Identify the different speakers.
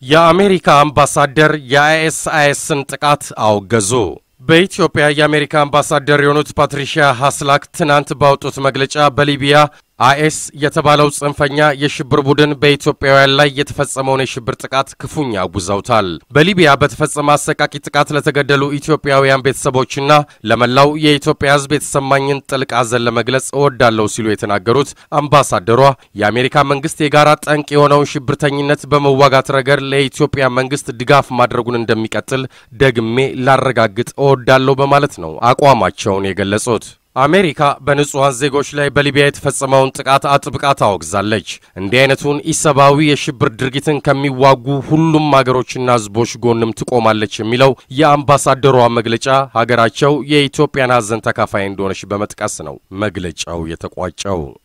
Speaker 1: የአሜሪካ አምባሳደር የአይኤስአይኤስን ጥቃት አወገዙ። በኢትዮጵያ የአሜሪካ አምባሳደር የሆኑት ፓትሪሺያ ሀስላክ ትናንት ባወጡት መግለጫ በሊቢያ አይኤስ የተባለው ጽንፈኛ የሽብር ቡድን በኢትዮጵያውያን ላይ የተፈጸመውን የሽብር ጥቃት ክፉኛ አውግዘውታል። በሊቢያ በተፈጸመ አሰቃቂ ጥቃት ለተገደሉ ኢትዮጵያውያን ቤተሰቦችና ለመላው የኢትዮጵያ ሕዝብ የተሰማኝን ጥልቅ ሐዘን ለመግለጽ እወዳለሁ ሲሉ የተናገሩት አምባሳደሯ የአሜሪካ መንግስት የጋራ ጠንቅ የሆነውን ሽብርተኝነት በመዋጋት ረገድ ለኢትዮጵያ መንግስት ድጋፍ ማድረጉን እንደሚቀጥል ደግሜ ላረጋግጥ እወዳለሁ በማለት ነው አቋማቸውን የገለጹት። አሜሪካ በንጹሐን ዜጎች ላይ በሊቢያ የተፈጸመውን ጥቃት አጥብቃ ታወግዛለች። እንዲህ አይነቱን ኢሰብአዊ የሽብር ድርጊትን ከሚዋጉ ሁሉም አገሮችና ህዝቦች ጎንም ትቆማለች የሚለው የአምባሳደሯ መግለጫ ሀገራቸው የኢትዮጵያን ሐዘን ተካፋይ እንደሆነች በመጥቀስ ነው መግለጫው የተቋጨው።